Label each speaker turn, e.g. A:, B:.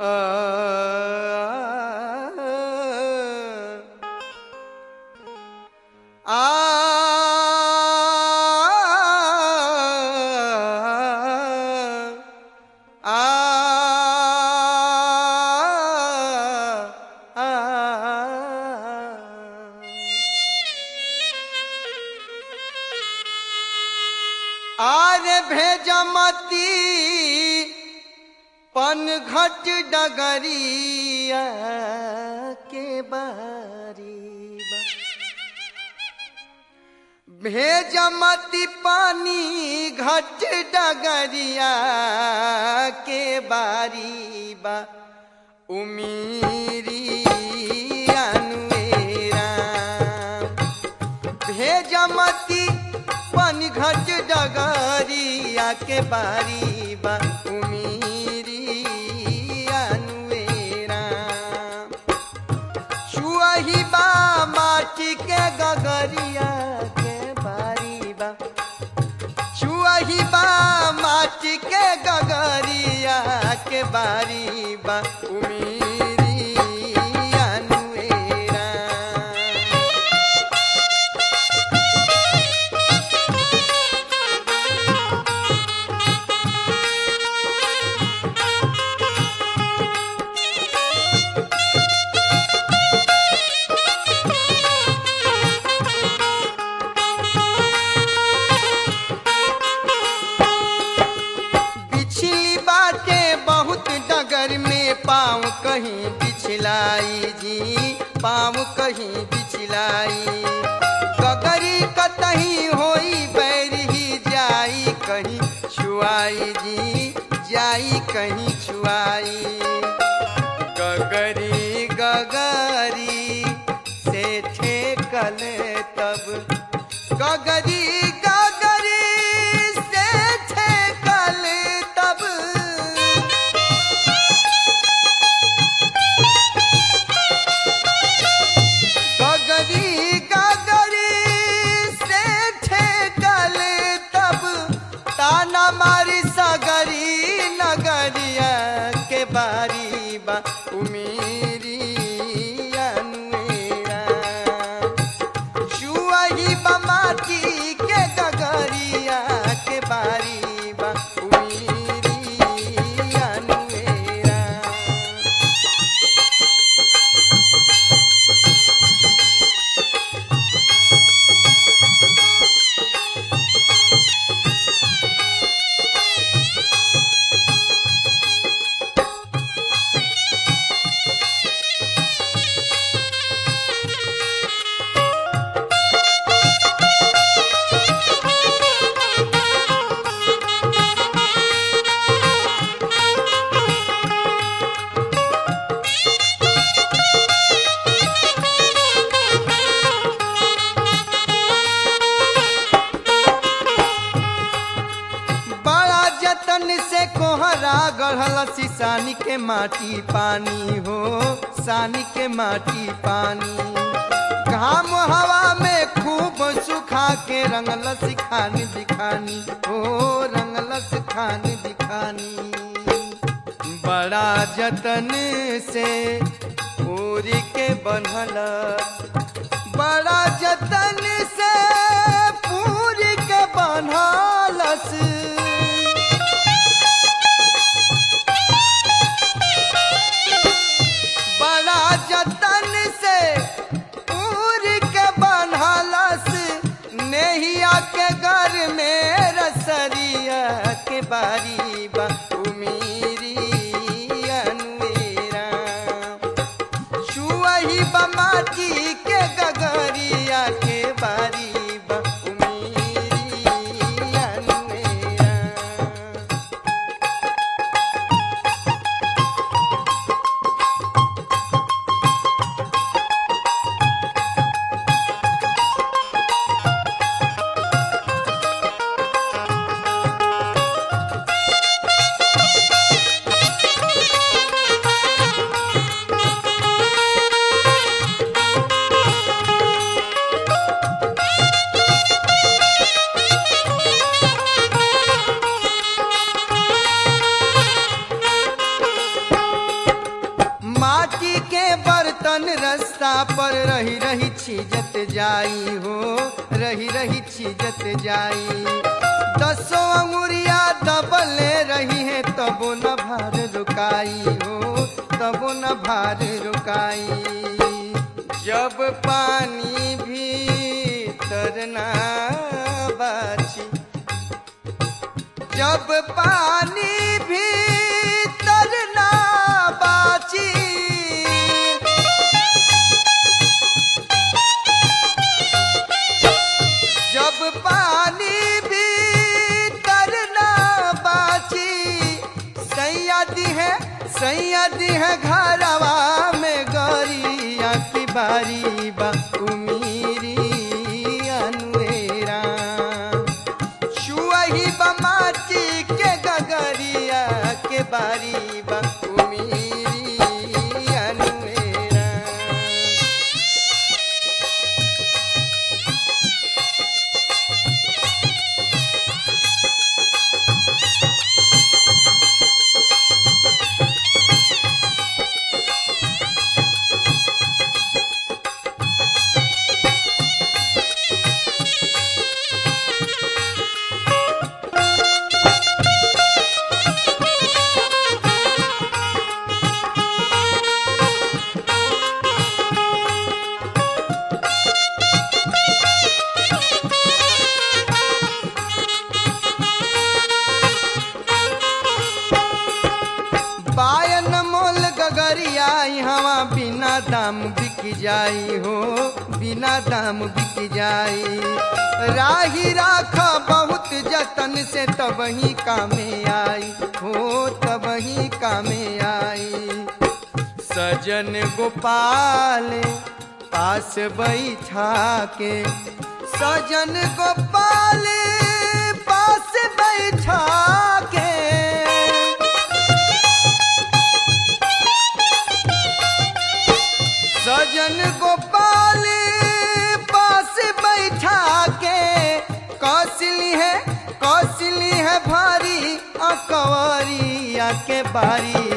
A: आरे भेजमती पनघट डगरिया के बारी बा। भेजमती पानी घट डगरिया के बारी बा उमीरी अनुएरा भेजमती पनघट डगरिया के बारी बा उमीरी अनुएरा छुअही बा माटी के गगरिया के बारी बा छुअही बा माटी के गगरिया के बारी बा उमीरी अनुएरा बिछली बाटे बहुत डगर में पाँव कहीं बिछलाई जी पाँव कहीं बिछलाई गगरी कतही होई बैर ही जाई कहीं छुआई जी जाई कहीं छुआई गगरी गगरी से ठेकल तब गगरी गगरी से ठेकल तब गगरी गगरी से ठेकल तब ताना मारी सगरी नगरिया के बारी बा उमीरी अनुएरा छुअही बमाटी के गगरिया के बारी बा उमीरी अनुएरा बड़ा जतन से कोहरा गढ़ल सिसानी के माटी पानी हो सानी के माटी पानी घाम हवा में खूब सुखा के रंगल सिखानी दिखानी हो रंगल सिखानी दिखानी बड़ा जतन से पूरी के बनल बड़ा जतन से पूरी के बनलस बड़ा जतन से पूरी के बनलस नेहिया के घर में रसरिया के बारी बा उमीरी अनुएरा छुअही बमाटी के गगरिया के बारी बा उमीरी अनुएरा रास्ता पर रही रही छीजत जाई हो रही रही छीजत जाई दसो अंगुरिया दबले रही है तबो न भार रुकाई हो तबो न भार रुकाई जब पानी भी तरना बाची जब पानी भी तरना बाची जब पानी भी तरना बाची सैयदी है सैयदी है घरवा में गौरिया की बारी बा उमीरी अनुरा छुआही बमाची के गगरिया के बारी बा उमीरी अनुरा बायन मोल गगरिया हवा बिना दाम बिक जाई हो बिना दाम बिक जाई राही राख बहुत जतन से तब ही कामे आई हो तब ही कामे आई सजन गोपाल पास बैठा के सजन गोपाल पास बैठा के सजन गोपाल पास बैठा के कौशली है कौशली है भारी अकवरिया के बारी